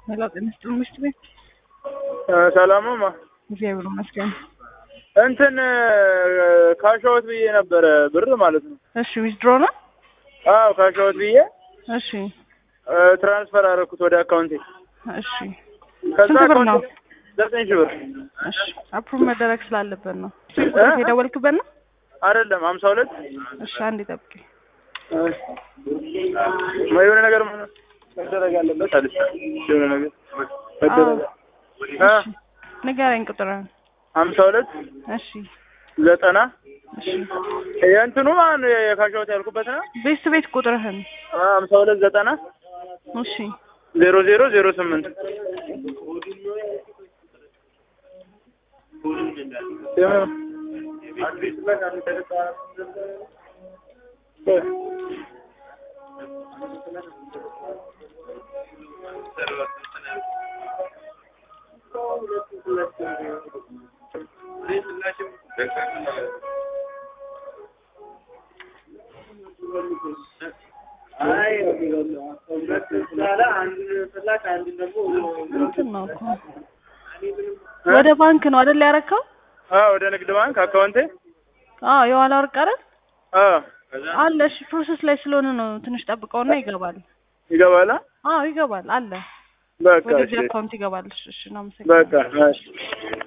ሄሎ ጤና ይስጥልኝ ሚስት ቤት ሰላምማ እግዚአብሔር ይመስገን። እንትን ካሻወት ብዬ ነበረ ብር ማለት ነው። እሺ ዊዝድሮ ነው። አዎ ካሻወት ብዬ እሺ ትራንስፈር አደረኩት ወደ አካውንቴ። እሺ ከዛ ስንት ብር ነው? አካውንቴ ዘጠኝ ሺህ ብር እሺ አፕሩቭ መደረግ ስላለበት ነው። የደወልክበት ነው? አይደለም ሀምሳ ሁለት እሺ አንዴ ጠብቂኝ። የሆነ ነገር መደረግ አለበት አለች። የሆነ ነገር መደረግ እ እሺ ንገረኝ ቁጥርን። ሀምሳ ሁለት እሺ ዘጠና እሺ የእንትኑ ማለት ነው የካሻወት ያልኩበት ነው። ቤት ቤት ቁጥርህን ሀምሳ ሁለት ዘጠና እሺ ዜሮ ዜሮ ዜሮ ስምንት እንትን ነው እኮ ወደ ባንክ ነው አይደል ያረከው? አዎ ወደ ንግድ ባንክ አካውንቴ አዎ የኋላ ወርቅ አይደል አዎ አለ። እሺ ፕሮሰስ ላይ ስለሆነ ነው ትንሽ ጠብቀውና ይገባል። ይገባላ አዎ ይገባል አለ። በቃ ወደዚህ እሺ አካውንት ይገባል። እሺ እሺ እናመሰግናለን። በቃ እሺ